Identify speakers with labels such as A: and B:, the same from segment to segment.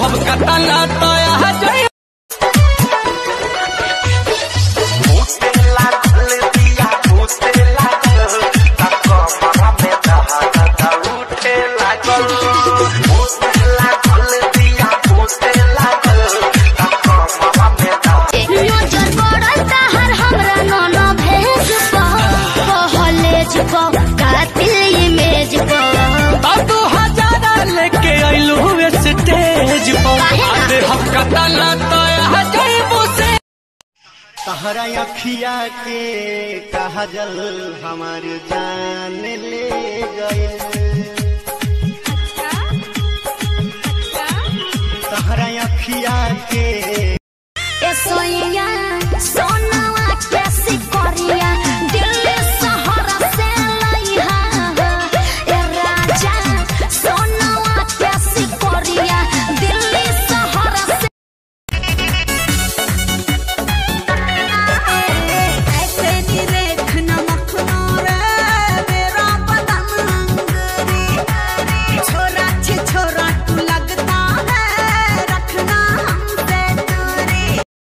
A: हम कतना तया जय
B: नजर पड़ता हर हमरा नौना भेज कॉलेज पर कातिल इमेज पर
A: तू हजारा लेके आइलू स्टेज पर अरे हम कतना तया जय से
C: तहरा अखिया के काजल हमार जान ले गए तहरा अखिया के
B: ए सोइया सोनावा कैसी करिया दिल्ली शहर से लइहा ए राजा सोनावा कैसी करिया दिल्ली शहर से
D: ऐसे निरेख नमक रे मेरा बदन अंगरी छोरा छी छोरा तू लगता है रखना हमसे दूरी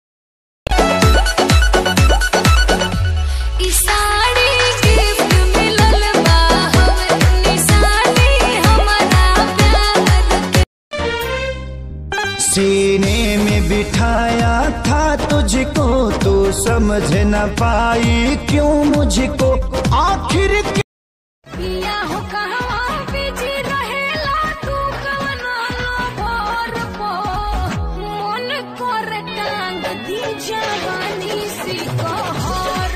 B: ई साड़ी गिफ्ट मिलल बा हमें निशानी हमारा प्यार के
C: सीने में बिठाया था तुझको तू समझ न पाई क्यों मुझको आखिर
B: पिया हो कहवा बिजी रहेला तू कवना लोभर पो मन कर टांग दी जवानी सी कहर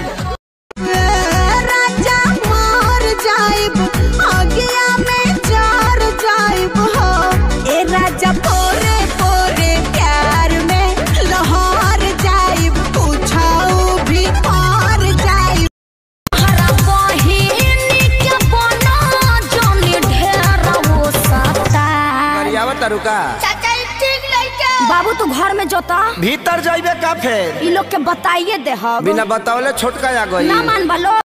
D: राजा मार जाइब आगिया में जार जाइब हो ए राजा पोरे पोरे प्यार में लहर जाइब पूछाऊ भी पार जाइब
B: हरा बहिनी के बना जानी ढेर वो सता
C: रुका
B: चाचा ठीक लइका बाबू तू घर में जोता
C: भीतर जाइबे का फेर
B: ई लोग के बताइए दे हम
C: बिना बतावले छोटका आ गई
B: ना मान बलो